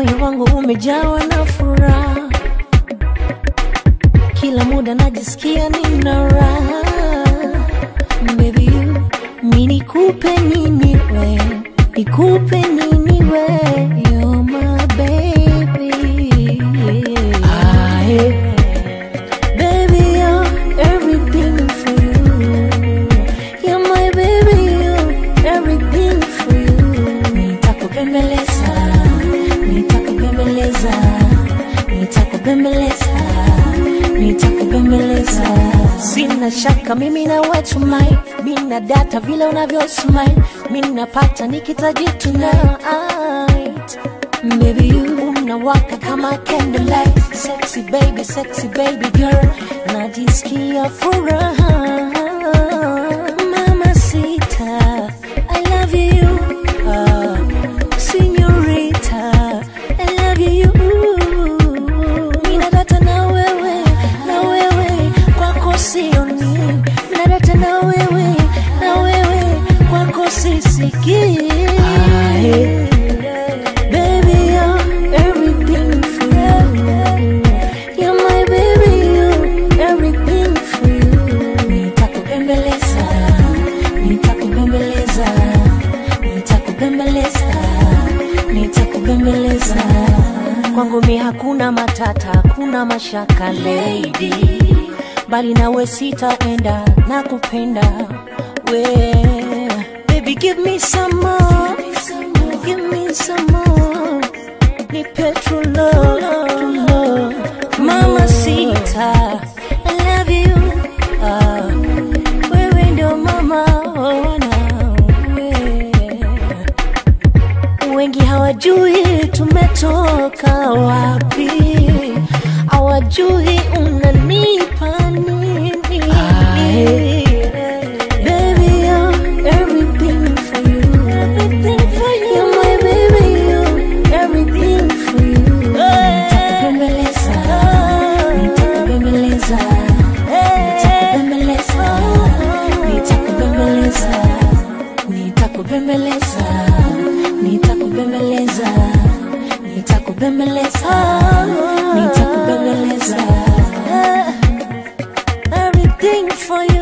moyo wangu umejawa na furaha, kila muda najisikia nina raha. Baby you, mi nikupe nini we, nikupe nini we, you're my baby. Ah, yeah. Baby, you're everything for you. You're my baby, you're everything for you. Nitakupembeleza, nitakupembeleza, nitakupembeleza, nitakupembeleza. Sina shaka mimi na wetu mai, mimi na data vile unavyo smile, mimi napata nikitaji tonight. Baby you unawaka kama candlelight Sexy baby, sexy baby girl Najisikia furaha Mama sita I love you uh, Senorita I love you Mina data na wewe Na wewe kwako sioni Mina data na wewe Na wewe kwako sisikii Baby, you're everything for you. You're my baby, you're everything for you. Nitakupembeleza, nitakupembeleza, nitakupembeleza, nitakupembeleza. Kwangu mi hakuna matata, hakuna mashaka lady, bali nawe sitaenda na kupenda we. Baby, give me some more, give me some more. Nipe true love, true love. Mama sita, I love you. Ah, wewe ndio mama wanawe. Wengi hawajui tumetoka wapi, hawajui unanipa nini. Baby, you're everything for you. Everything for you. You're my baby, you're everything for you. Nitakupembeleza, nitakupembeleza, nitakupembeleza, nitakupembeleza, nitakupembeleza, nitakupembeleza, nitakupembeleza, nitakupembeleza. Everything for you.